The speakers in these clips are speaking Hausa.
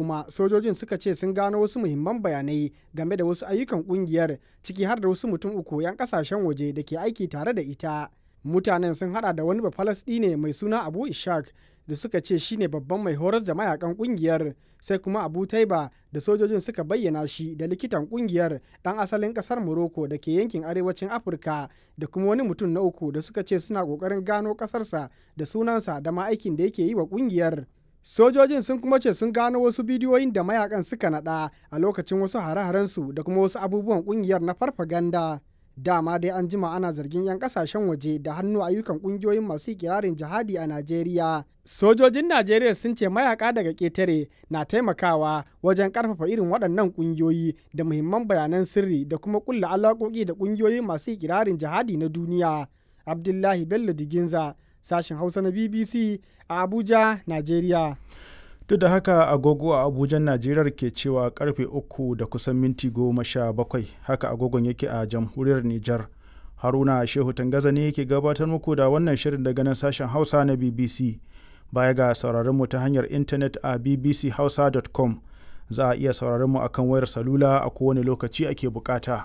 kuma sojojin suka ce sun gano wasu muhimman bayanai game da wasu ayyukan kungiyar ciki har da wasu mutum uku 'yan kasashen waje da ke aiki tare da ita mutanen sun hada da wani ne mai suna abu ishak da suka ce shine babban mai horar da mayakan kungiyar sai kuma abu taiba da sojojin suka bayyana shi da likitan kungiyar dan asalin kasar morocco da ke yankin arewacin afirka da kuma wani mutum na uku da suka ce suna kokarin gano kasarsa da sunansa da ma aikin da yake yi wa kungiyar sojojin sun kuma ce sun gano wasu bidiyoyin da mayakan suka nada a lokacin wasu hare-harensu da kuma wasu abubuwan kungiyar na farfaganda dama dai an jima ana zargin 'yan kasashen waje da hannu ayyukan kungiyoyin masu kirarin jihadi a Najeriya. Sojojin Najeriya sun ce mayaka daga ƙetare na taimakawa wajen ƙarfafa irin waɗannan kungiyoyi da muhimman bayanan sirri da kuma kulla alaƙoƙi da kungiyoyi masu kirarin jihadi na duniya. Abdullahi Bello Diginza, sashen Hausa na BBC a Abuja, Najeriya. duk da haka agogo a abujan najeriya ke cewa karfe uku da kusan minti goma sha bakwai haka agogon yake a jamhuriyar nijar haruna shehu tangaza ne yake gabatar muku da wannan shirin daga nan sashen hausa na bbc baya ga sauraron mu ta hanyar intanet a bbchausa.com za a iya sauraron mu akan wayar salula a kowane lokaci ake bukata.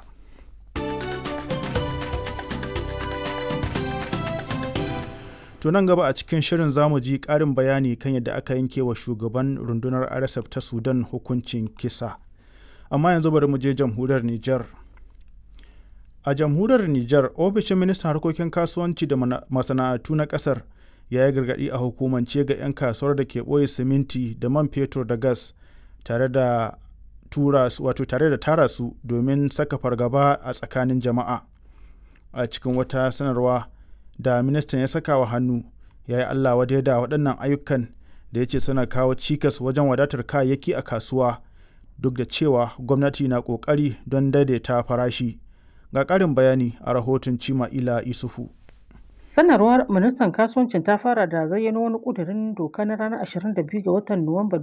To nan gaba a cikin shirin zamu ji ƙarin bayani kan yadda aka yanke wa shugaban rundunar RSF ta Sudan hukuncin kisa. Amma yanzu bari mu je jamhuriyar Nijar. A jamhuriyar Nijar, ofishin ministan harkokin kasuwanci da masana'antu na ƙasar ya yi gargaɗi a hukumance ga 'yan kasuwar da ke ɓoye siminti da man fetur da gas tare da tura wato tare da tara su domin saka fargaba a tsakanin jama'a. A cikin wata sanarwa da ministan ya saka wa hannu ya yi Allah wadai da waɗannan ayyukan da ya ce suna kawo cikas wajen wadatar kayayyaki a kasuwa duk da cewa gwamnati na ƙoƙari don daidaita farashi. Ga ƙarin bayani a rahoton Cima Ila Isufu. Sanarwar ministan kasuwancin ta fara da zayyano wani ƙudurin doka na ranar 22 ga watan Nuwamba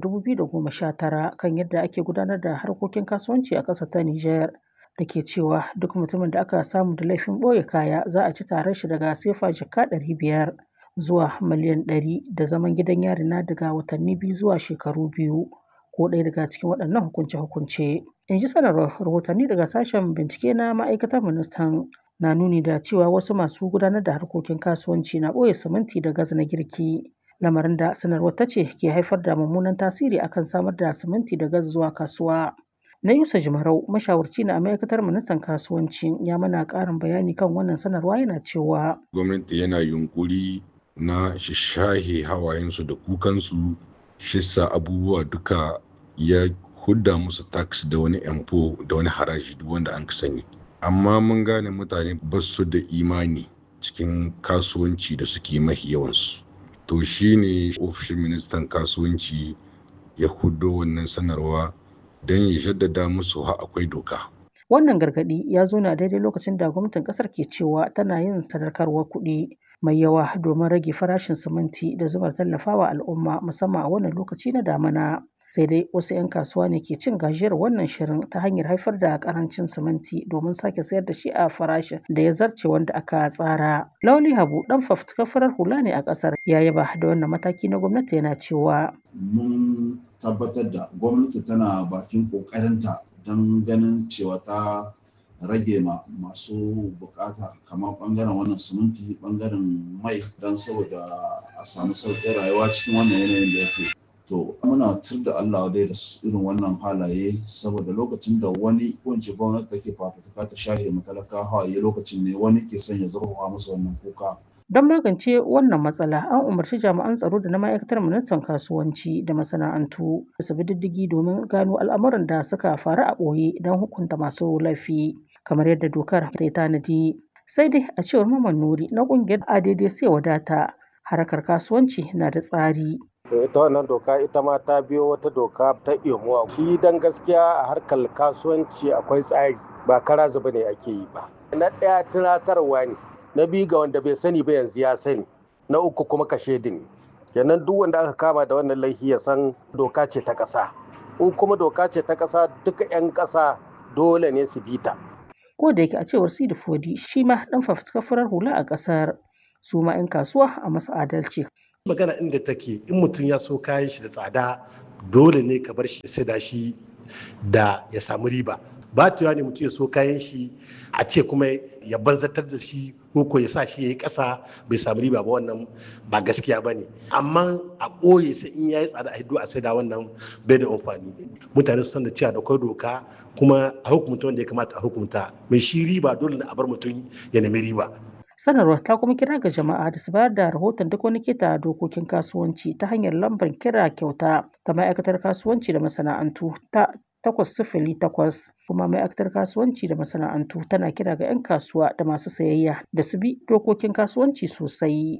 2019 kan yadda ake gudanar da harkokin kasuwanci a ƙasar ta Nijar. da ke cewa duk mutumin da aka samu da laifin ɓoye kaya za a ci tarar shi daga sefa jaka ɗari biyar zuwa miliyan ɗari da zaman gidan yari na daga watanni biyu zuwa shekaru biyu ko ɗaya daga cikin waɗannan hukunce-hukunce. In ji sanarwar rahotanni daga sashen bincike na ma'aikatar ministan na nuni da cewa wasu masu gudanar da harkokin kasuwanci na ɓoye siminti da gas na girki. Lamarin da sanarwar ta ce ke haifar da mummunan tasiri akan samar da siminti da gas zuwa kasuwa. Na Yusa Jimarau, mashawarci na ma'aikatar ministan kasuwanci ya mana ƙarin bayani kan wannan sanarwa yana cewa. Gwamnati yana yunkuri na shishahe hawayensu da kukansu shissa abubuwa duka ya hudda musu tax da wani empo da wani haraji duk wanda an sani. Amma mun gane mutane ba su da imani cikin kasuwanci da suke mahi yawansu. To shine ofishin ministan kasuwanci ya huddo wannan sanarwa don ya jaddada musu ha akwai doka. Wannan gargaɗi ya zo na daidai lokacin da gwamnatin ƙasar ke cewa tana yin sadarkarwar kuɗi mai yawa domin rage farashin siminti da zubar tallafawa al'umma musamman a wannan lokaci na damana. Sai dai wasu 'yan kasuwa ne ke cin gajiyar wannan shirin ta hanyar haifar da karancin siminti domin sake sayar da shi a farashin da ya zarce wanda aka tsara. Lauli Habu dan fafutukar farar hula ne a ƙasar ya yaba da wannan mataki na gwamnati yana cewa. Mun tabbatar da gwamnati tana bakin ƙoƙarinta don ganin cewa ta rage ma masu bukata kamar bangaren wannan siminti bangaren mai don saboda a samu sauƙin rayuwa cikin wannan yanayin da yake to muna tur da Allah dai da irin wannan halaye saboda lokacin da wani ko gwamnati take fafutuka ta shahe matalaka hawaye lokacin ne wani ke son ya zurfafa musu wannan kuka Don magance wannan matsala, an umarci jami'an tsaro da na ma'aikatar ministan kasuwanci da masana'antu da su bi diddigi domin gano al'amuran da suka faru a ɓoye don hukunta masu laifi, kamar yadda dokar ta yi tanadi. Sai dai a cewar Maman Nuri na ƙungiyar ADD sai wadata, harkar kasuwanci na da tsari. ita wannan doka ita ma ta biyo wata doka ta imuwa shi dan gaskiya a harkar kasuwanci akwai tsari ba kara zuba ne ake yi ba na ɗaya tunatarwa ne na biyu ga wanda bai sani ba yanzu ya sani na uku kuma kashe din kenan duk wanda aka kama da wannan laifi ya san doka ce ta ƙasa in kuma doka ce ta ƙasa duka 'yan ƙasa dole ne su bi ta Ko da yake a cewar Sidi Fodi shi ma ɗan fafutukar farar hula a ƙasar su ma 'yan kasuwa a masu adalci. magana inda take in mutum ya so kayan shi da tsada dole ne ka bar shi sai da shi da ya samu riba ba tuwa ne mutum ya so kayan shi a ce kuma ya banzatar da shi ko ko ya sa shi ya yi ƙasa bai samu riba ba wannan ba gaskiya ba ne amma a ɓoye sai in ya yi tsada a hiddo a saida wannan bai da amfani mutane su san da cewa da kwai doka kuma a hukumta wanda ya kamata a hukumta mai shi riba dole ne a bar mutum ya nemi riba sanarwar ta kuma kira ga jama'a da su bayar da rahoton duk wani kita dokokin kasuwanci ta hanyar lambar kira kyauta ta ma'aikatar kasuwanci da masana'antu ta takwas sifili takwas kuma ma'aikatar kasuwanci da masana'antu tana kira ga 'yan kasuwa da masu sayayya da su bi dokokin kasuwanci sosai.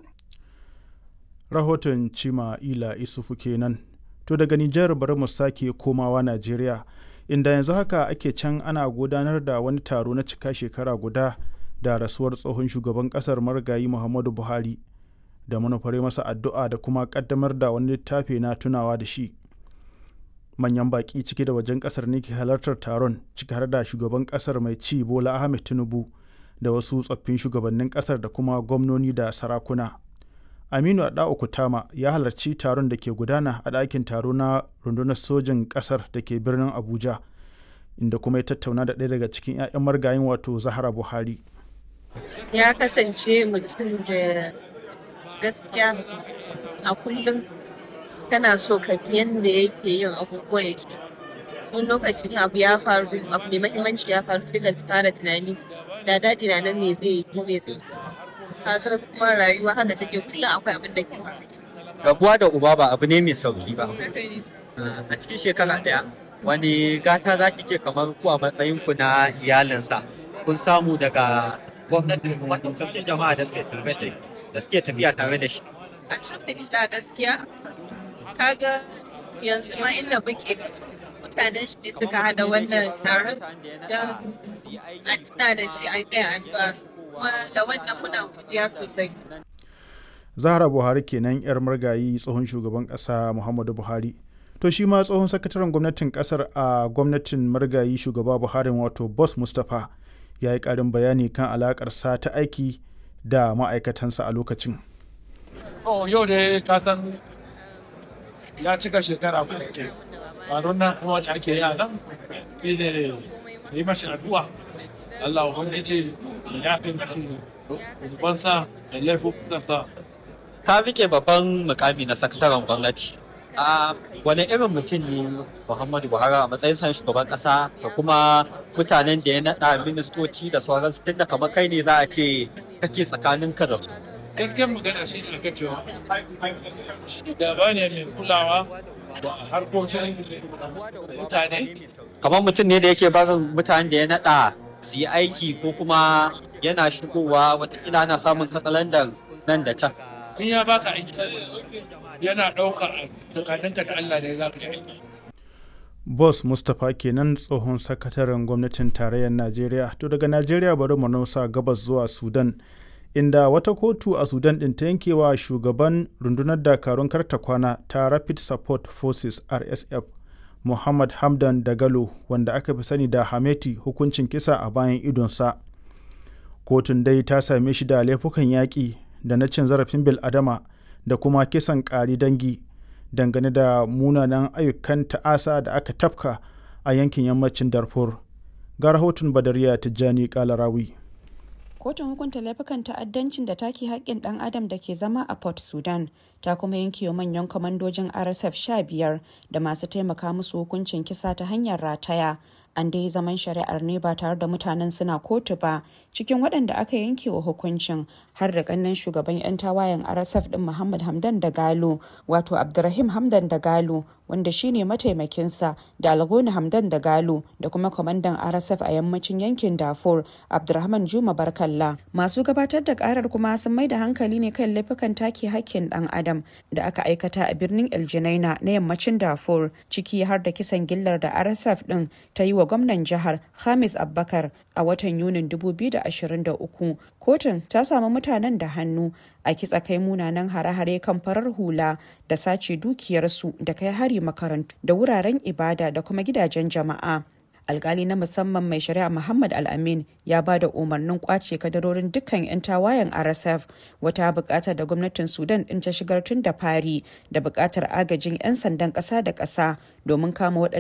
rahoton cima ila isufu kenan to daga nijar bari mu sake komawa najeriya inda yanzu haka ake can ana gudanar da wani taro na cika shekara guda da rasuwar tsohon shugaban kasar marigayi muhammadu buhari da manufare masa addu'a da kuma kaddamar da wani littafi na tunawa da shi manyan baki ciki da wajen kasar ne ke halartar taron ciki har da shugaban kasar mai ci bola ahmed tinubu da wasu tsoffin shugabannin kasar da kuma gwamnoni da sarakuna aminu adao kutama ya halarci taron da ke gudana a ɗakin taro na rundunar sojin kasar da ke birnin abuja inda kuma ya tattauna da ɗaya daga cikin 'ya'yan margayin wato zahara buhari ya kasance mutum da gaskiya a kullum kana so ka bi yadda yake yin abubuwan yake wani lokacin abu ya faru abu mai mahimmanci ya faru sai ka fara tunani da daɗi na nan me zai yi me zai yi kuma rayuwa haka take kullum akwai abin da ke rabuwa da uba ba abu ne mai sauki ba a cikin shekara ɗaya wani gata za ki ce kamar ku a matsayin ku na iyalinsa kun samu daga gwamnati maɗaukacin jama'a da suke da suke tafiya tare da shi alhamdulillah gaskiya kaga yanzu ma inda muke mutanen shi suka hada wannan taron don an tuna da shi an kai addu'a kuma da wannan muna godiya sosai zahra buhari kenan yar margayi tsohon shugaban kasa muhammadu buhari to shi ma tsohon sakataren gwamnatin kasar a gwamnatin margayi shugaba buhari wato boss mustapha ya yi karin bayani kan alakarsa ta aiki da ma'aikatansa a lokacin yau da ka san ya cika shekara kuma ke faruwar nan kuma da ake yi a nan shi ne yi mashi addu'a Allah ubangiji ya fi mashi zubansa da laifukansa ka rike babban mukami na sakataren gwamnati a wani irin mutum ne muhammadu buhari a matsayin san shugaban kasa da kuma mutanen da ya naɗa ministoci da sauransu tun da kamar kai ne za a ce kake tsakanin ka da su gaskiyar magana shi ne aka cewa shugaba ne mai kulawa da harkokin mutane kamar mutum ne da yake barin mutanen da ya naɗa su yi aiki ko kuma yana shigowa watakila ana samun katsalandar nan da can in ya baka aiki yana ɗaukar tsakaninka da Allah ne za ka yi aiki boss mustapha kenan tsohon sakataren gwamnatin tarayyar najeriya to daga najeriya bari mu nausa gabas zuwa sudan inda wata kotu a sudan ɗin ta yankewa shugaban rundunar dakarun karta kwana ta rapid support forces rsf muhammad hamdan dagalo wanda aka fi sani da hameti hukuncin kisa a bayan idonsa kotun dai ta same shi da laifukan yaƙi da na cin zarafin bil'adama da kuma kisan ƙari dangi dangane da munanan ayyukan ta'asa da aka tafka a yankin yammacin darfur ga rahoton badariya tijjani kalarawi kotun hukunta laifukan ta'addancin da take haƙƙin ɗan adam da ke zama a port sudan ta kuma yanke wa manyan kwamandojin rsf 15 da masu taimaka musu hukuncin kisa ta hanyar rataya an dai zaman shari'ar ne ba tare da mutanen suna kotu ba cikin waɗanda aka yanke wa hukuncin har da ƙannen shugaban 'yan tawayen rsf ɗin muhammad hamdan da galo wato abdurrahim hamdan da galo wanda shine mataimakinsa da algoni hamdan da galo da kuma kwamandan rsf a yammacin yankin dafur abdurrahman juma barkalla masu gabatar da karar kuma sun mai da hankali ne kan laifukan take hakkin dan adam da aka aikata a birnin eljinaina na yammacin dafur ciki har da kisan gillar da rsf din ta yi wa gwamnan jihar hamis abbakar a watan yunin 2023 kotun ta samu mutanen da hannu a kitsa kai munanan hare-hare kan farar hula da sace dukiyarsu da kai hari makarantu da wuraren ibada da kuma gidajen jama'a alkali na musamman mai shari'a muhammad al-amin ya ba da umarnin kwace kadarorin dukkan 'yan tawayen rsf wata bukata da gwamnatin sudan din ta shigar tun da fari da bukatar agajin 'yan sandan kasa da kasa domin kama waɗanda